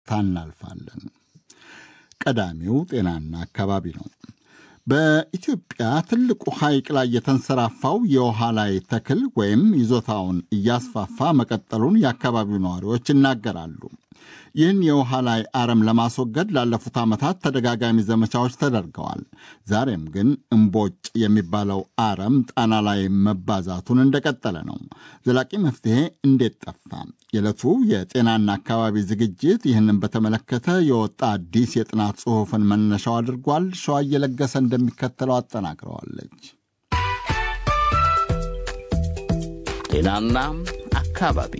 ታናልፋለን። ቀዳሚው ጤናና አካባቢ ነው። በኢትዮጵያ ትልቁ ሐይቅ ላይ የተንሰራፋው የውሃ ላይ ተክል ወይም ይዞታውን እያስፋፋ መቀጠሉን የአካባቢው ነዋሪዎች ይናገራሉ። ይህን የውሃ ላይ አረም ለማስወገድ ላለፉት ዓመታት ተደጋጋሚ ዘመቻዎች ተደርገዋል። ዛሬም ግን እምቦጭ የሚባለው አረም ጣና ላይ መባዛቱን እንደቀጠለ ነው። ዘላቂ መፍትሄ እንዴት ጠፋ? የዕለቱ የጤናና አካባቢ ዝግጅት ይህንን በተመለከተ የወጣ አዲስ የጥናት ጽሑፍን መነሻው አድርጓል። ሸዋ እየለገሰ እንደሚከተለው አጠናቅረዋለች። ጤናና አካባቢ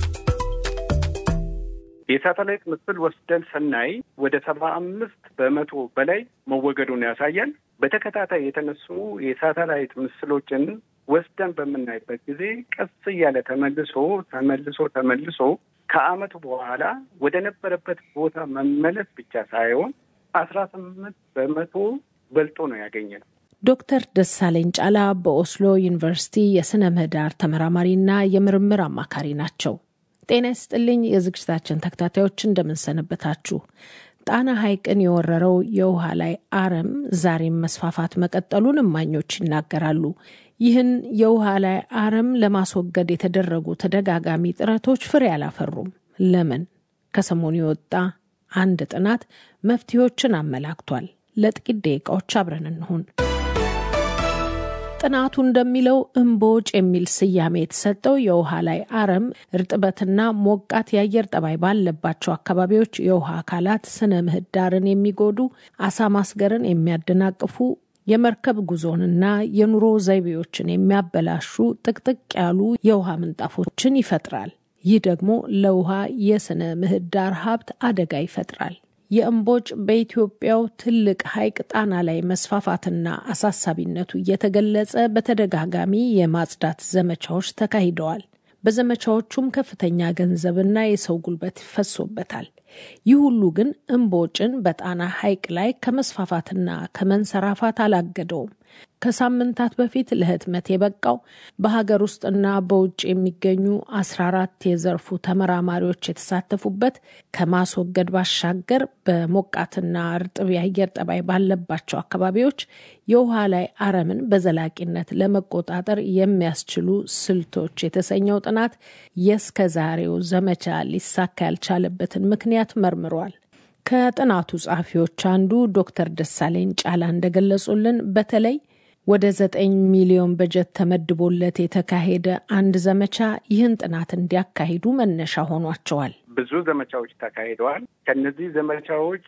የሳተላይት ምስል ወስደን ስናይ ወደ ሰባ አምስት በመቶ በላይ መወገዱን ያሳያል። በተከታታይ የተነሱ የሳተላይት ምስሎችን ወስደን በምናይበት ጊዜ ቀስ እያለ ተመልሶ ተመልሶ ተመልሶ ከዓመቱ በኋላ ወደ ነበረበት ቦታ መመለስ ብቻ ሳይሆን አስራ ስምንት በመቶ በልጦ ነው ያገኘ ነው። ዶክተር ደሳለኝ ጫላ በኦስሎ ዩኒቨርሲቲ የስነ ምህዳር ተመራማሪና የምርምር አማካሪ ናቸው። ጤና ይስጥልኝ የዝግጅታችን ተከታታዮች እንደምንሰነበታችሁ። ጣና ሐይቅን የወረረው የውሃ ላይ አረም ዛሬም መስፋፋት መቀጠሉን እማኞች ይናገራሉ። ይህን የውሃ ላይ አረም ለማስወገድ የተደረጉ ተደጋጋሚ ጥረቶች ፍሬ አላፈሩም። ለምን? ከሰሞኑ የወጣ አንድ ጥናት መፍትሄዎችን አመላክቷል። ለጥቂት ደቂቃዎች አብረን እንሁን። ጥናቱ እንደሚለው እምቦጭ የሚል ስያሜ የተሰጠው የውሃ ላይ አረም እርጥበትና ሞቃት የአየር ጠባይ ባለባቸው አካባቢዎች የውሃ አካላት ስነ ምህዳርን የሚጎዱ፣ አሳ ማስገርን የሚያደናቅፉ፣ የመርከብ ጉዞንና የኑሮ ዘይቤዎችን የሚያበላሹ ጥቅጥቅ ያሉ የውሃ ምንጣፎችን ይፈጥራል። ይህ ደግሞ ለውሃ የስነ ምህዳር ሀብት አደጋ ይፈጥራል። የእምቦጭ በኢትዮጵያው ትልቅ ሐይቅ ጣና ላይ መስፋፋትና አሳሳቢነቱ እየተገለጸ በተደጋጋሚ የማጽዳት ዘመቻዎች ተካሂደዋል። በዘመቻዎቹም ከፍተኛ ገንዘብና የሰው ጉልበት ይፈሶበታል። ይህ ሁሉ ግን እምቦጭን በጣና ሐይቅ ላይ ከመስፋፋትና ከመንሰራፋት አላገደውም። ከሳምንታት በፊት ለህትመት የበቃው በሀገር ውስጥና በውጭ የሚገኙ አስራ አራት የዘርፉ ተመራማሪዎች የተሳተፉበት ከማስወገድ ባሻገር በሞቃትና እርጥብ የአየር ጠባይ ባለባቸው አካባቢዎች የውሃ ላይ አረምን በዘላቂነት ለመቆጣጠር የሚያስችሉ ስልቶች የተሰኘው ጥናት የእስከ ዛሬው ዘመቻ ሊሳካ ያልቻለበትን ምክንያት መርምሯል። ከጥናቱ ጸሐፊዎች አንዱ ዶክተር ደሳለኝ ጫላ እንደገለጹልን በተለይ ወደ ዘጠኝ ሚሊዮን በጀት ተመድቦለት የተካሄደ አንድ ዘመቻ ይህን ጥናት እንዲያካሂዱ መነሻ ሆኗቸዋል። ብዙ ዘመቻዎች ተካሂደዋል። ከነዚህ ዘመቻዎች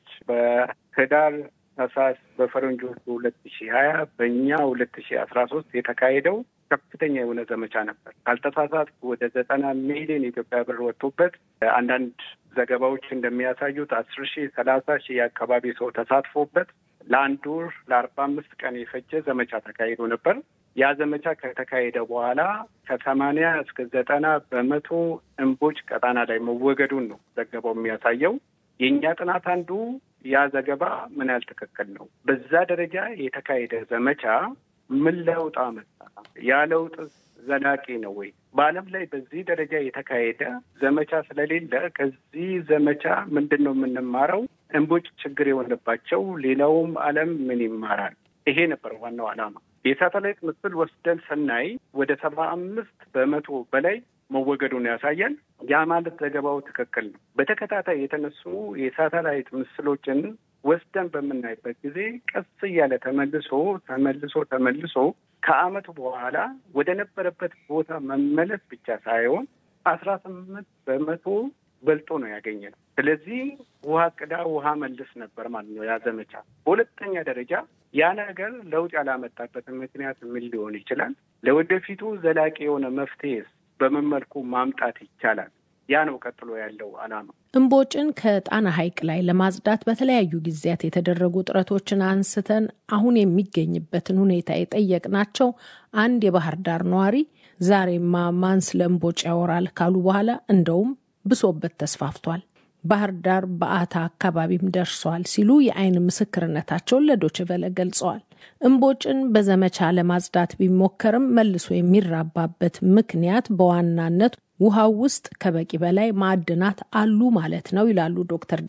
በህዳር ታህሳስ በፈረንጆቹ ሁለት ሺ ሀያ በእኛ ሁለት ሺ አስራ ሶስት የተካሄደው ከፍተኛ የሆነ ዘመቻ ነበር። ካልተሳሳትኩ ወደ ዘጠና ሚሊዮን የኢትዮጵያ ብር ወጥቶበት አንዳንድ ዘገባዎች እንደሚያሳዩት አስር ሺህ ሰላሳ ሺህ የአካባቢ ሰው ተሳትፎበት ለአንድ ወር ለአርባ አምስት ቀን የፈጀ ዘመቻ ተካሂዶ ነበር። ያ ዘመቻ ከተካሄደ በኋላ ከሰማንያ እስከ ዘጠና በመቶ እምቦጭ ቀጣና ላይ መወገዱን ነው ዘገባው የሚያሳየው። የእኛ ጥናት አንዱ ያ ዘገባ ምን ያህል ትክክል ነው፣ በዛ ደረጃ የተካሄደ ዘመቻ ምን ለውጥ አመጣ፣ ያ ለውጥ ዘላቂ ነው ወይ? በዓለም ላይ በዚህ ደረጃ የተካሄደ ዘመቻ ስለሌለ ከዚህ ዘመቻ ምንድን ነው የምንማረው? እምቦጭ ችግር የሆነባቸው ሌላውም ዓለም ምን ይማራል? ይሄ ነበር ዋናው ዓላማ። የሳተላይት ምስል ወስደን ስናይ ወደ ሰባ አምስት በመቶ በላይ መወገዱን ያሳያል። ያ ማለት ዘገባው ትክክል ነው። በተከታታይ የተነሱ የሳተላይት ምስሎችን ወስደን በምናይበት ጊዜ ቀስ እያለ ተመልሶ ተመልሶ ተመልሶ ከዓመቱ በኋላ ወደ ነበረበት ቦታ መመለስ ብቻ ሳይሆን አስራ ስምንት በመቶ በልጦ ነው ያገኘ ነው። ስለዚህ ውሃ ቅዳ ውሃ መልስ ነበር ማለት ነው ያ ዘመቻ። በሁለተኛ ደረጃ ያ ነገር ለውጥ ያላመጣበትን ምክንያት ምን ሊሆን ይችላል? ለወደፊቱ ዘላቂ የሆነ መፍትሄስ በምን መልኩ ማምጣት ይቻላል? ያ ነው ቀጥሎ ያለው ዓላማ። እምቦጭን ከጣና ሐይቅ ላይ ለማጽዳት በተለያዩ ጊዜያት የተደረጉ ጥረቶችን አንስተን አሁን የሚገኝበትን ሁኔታ የጠየቅናቸው አንድ የባህር ዳር ነዋሪ ዛሬማ ማን ስለ እምቦጭ ያወራል ካሉ በኋላ እንደውም ብሶበት ተስፋፍቷል፣ ባህር ዳር በአታ አካባቢም ደርሷል ሲሉ የአይን ምስክርነታቸውን ለዶችቨለ ገልጸዋል። እምቦጭን በዘመቻ ለማጽዳት ቢሞከርም መልሶ የሚራባበት ምክንያት በዋናነት ውሃው ውስጥ ከበቂ በላይ ማዕድናት አሉ ማለት ነው ይላሉ ዶክተር